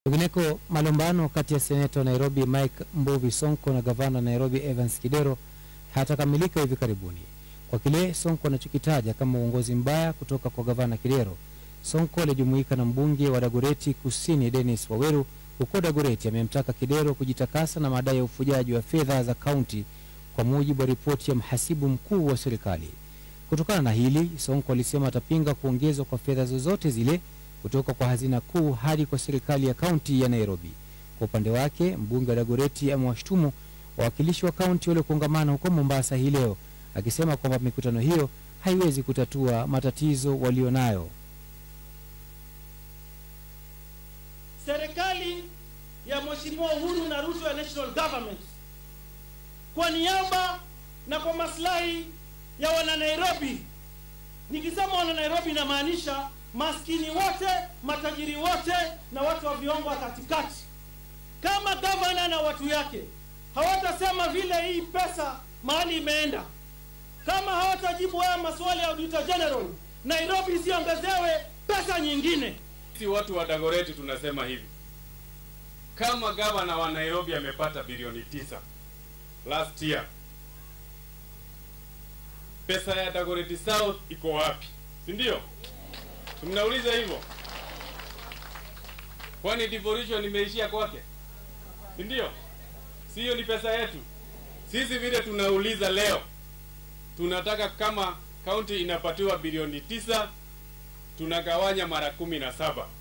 Kwingineko, malumbano kati ya seneta wa Nairobi Mike Mbuvi Sonko na gavana wa Nairobi Evans Kidero hayatakamilika hivi karibuni kwa kile Sonko anachokitaja kama uongozi mbaya kutoka kwa gavana Kidero. Sonko alijumuika na mbunge wa Dagoreti Kusini Dennis Waweru huko Dagoreti amemtaka Kidero kujitakasa na madai ya ufujaji wa fedha za kaunti kwa mujibu wa ripoti ya mhasibu mkuu wa serikali. Kutokana na hili, Sonko alisema atapinga kuongezwa kwa fedha zozote zile kutoka kwa hazina kuu hadi kwa serikali ya kaunti ya Nairobi. Kwa upande wake, mbunge wa Dagoreti amewashtumu wawakilishi wa kaunti waliokongamana huko Mombasa hii leo, akisema kwamba mikutano hiyo haiwezi kutatua matatizo walionayo. serikali ya Mheshimiwa Uhuru na Ruto ya National Government kwa niaba na kwa maslahi ya wana Nairobi. Nikisema wana Nairobi inamaanisha maskini wote, matajiri wote na watu wa viwango wa katikati. Kama gavana na watu yake hawatasema vile hii pesa mahali imeenda, kama hawatajibu haya maswali ya Auditor General, Nairobi isiongezewe pesa nyingine. Sisi watu wa Dagoreti tunasema hivi, kama gavana wa Nairobi amepata bilioni tisa last year, pesa ya Dagoreti South iko wapi? Si ndio? Mnauliza hivyo, kwani devolution imeishia kwake? Si ndio? Si hiyo ni pesa yetu? Sisi vile tunauliza leo, tunataka kama kaunti inapatiwa bilioni tisa tunagawanya mara kumi na saba